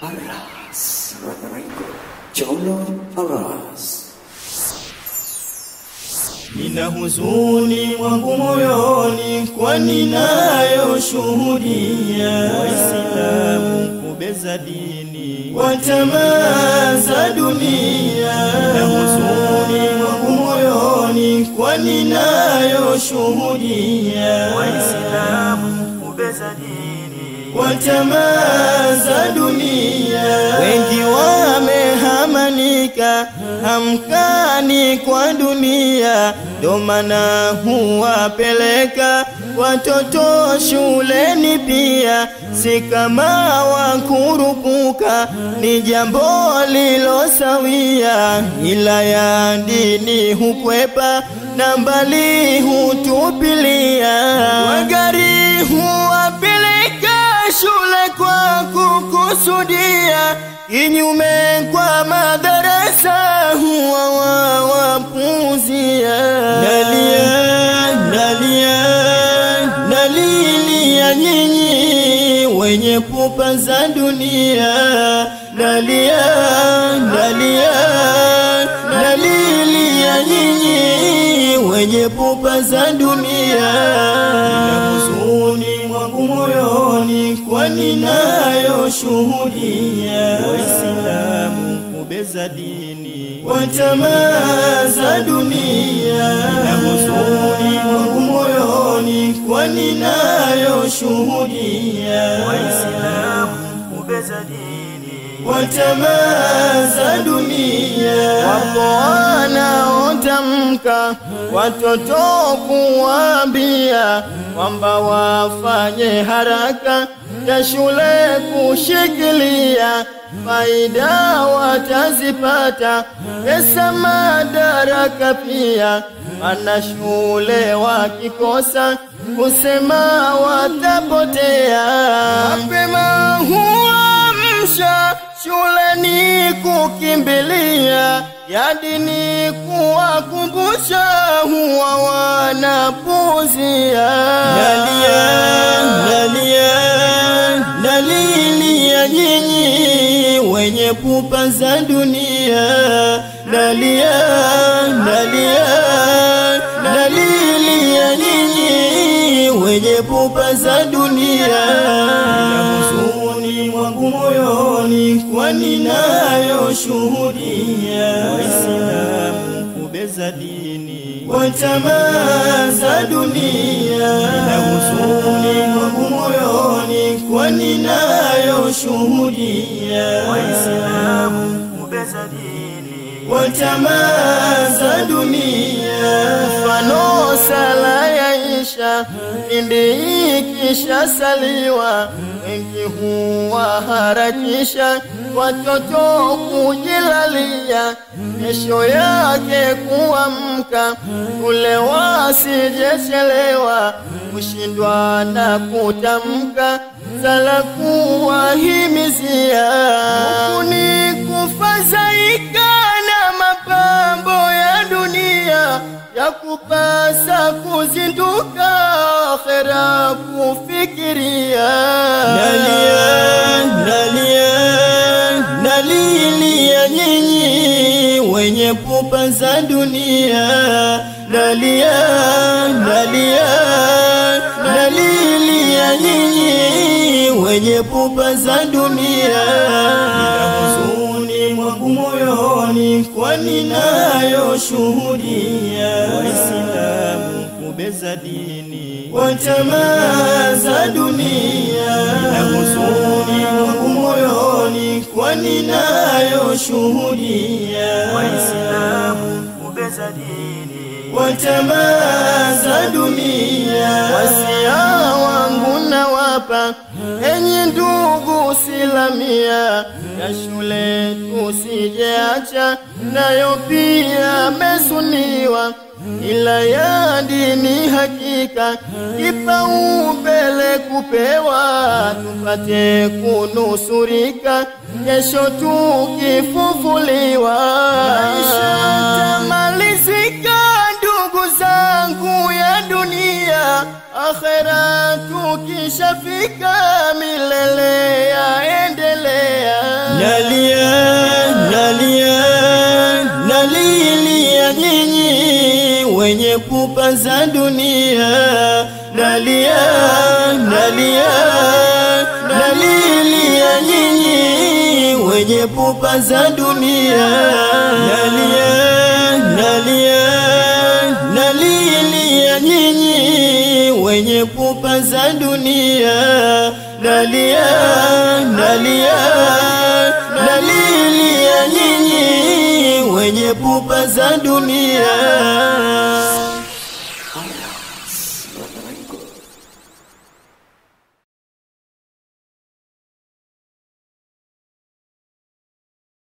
Aras. Cholo Aras. Nina huzuni mwangu moyoni, kwani nayo shuhudia Waislamu kubeza dini kwa tamaa za dunia. Nina huzuni mwangu moyoni, kwani nayo shuhudia Waislamu kubeza dini kwa tamaa za dunia. Wengi wamehamanika hamkani kwa dunia, ndo maana huwapeleka watoto shuleni pia, si kama wakurupuka, ni jambo lilosawia, ila ya dini hukwepa na mbali hutupilia, wagari huwapeleka shule kwa kukusudia kinyume kwa madarasa huwa wawapuzia. Nalia, nalia, nalilia nyinyi wenye pupa za dunia. Nalia, nalia, nalilia nyinyi wenye pupa za dunia. Nina huzuni mwangu moyoni, kwani nayo shuhudia Waislamu kubeza dini kwa tamaa za dunia. Nina huzuni mwangu moyoni, kwani nayo shuhudia Waislamu kubeza dini kwa tamaa za dunia. Wapo wanaotamka watoto kuwaambia kwamba wafanye haraka ya shule kushikilia, faida watazipata, pesa madaraka pia. Mana shule wakikosa kusema watapotea. Mapema huamsha shuleni kukimbilia, ya dini kuwakumbusha, huwa wanapuzia. Nalia, nalia, nalilia nyinyi wenye pupa za dunia. Nalia, nalia, nalilia nyinyi wenye pupa za dunia. Nina huzuni mwangu moyoni, kwani nayo shuhudia Waislamu kubeza dini kwa tamaa za dunia. Nina huzuni mwangu moyoni, kwani nayo shuhudia Waislamu kubeza dini kwa tamaa za dunia. Mfano sala ya isha pindi ikisha saliwa, wengi huwaharakisha watoto kujilalia, kesho yake kuamka kule wasijechelewa, kushindwa na kutamka sala kuwahimizia, huku ni kufadhaika na mapambo ya dunia ya kupasa kuzinduka akhera kufikiria. Nalia, nalia, nalilia nyinyi wenye pupa za dunia. Nalia, nalia, nalilia nyinyi wenye pupa za dunia. Nina huzuni mwangu moyoni, kwani nayo shuhudia Waislamu kubeza dini kwa tamaa za dunia. Nina huzuni mwangu moyoni, kwani nayo shuhudia Waislamu kubeza dini kwa tamaa za dunia. Wasia wangu nawapa enyi ndugu silamia, ya shule tusijeacha, nayo pia mesuniwa ila ya dini hakika kipaumbele kupewa, tupate kunusurika kesho tukifufuliwa. Maisha tamalizika, ndugu zangu ya dunia, akhera tukishafika, milele yaendelea. nalia nalia nalilia nyinyi wenye pupa za dunia nalia nalia nalilia nyinyi wenye pupa za dunia nalia nalia nalilia nyinyi wenye pupa za dunia nalia nalia nalilia nyinyi wenye pupa za dunia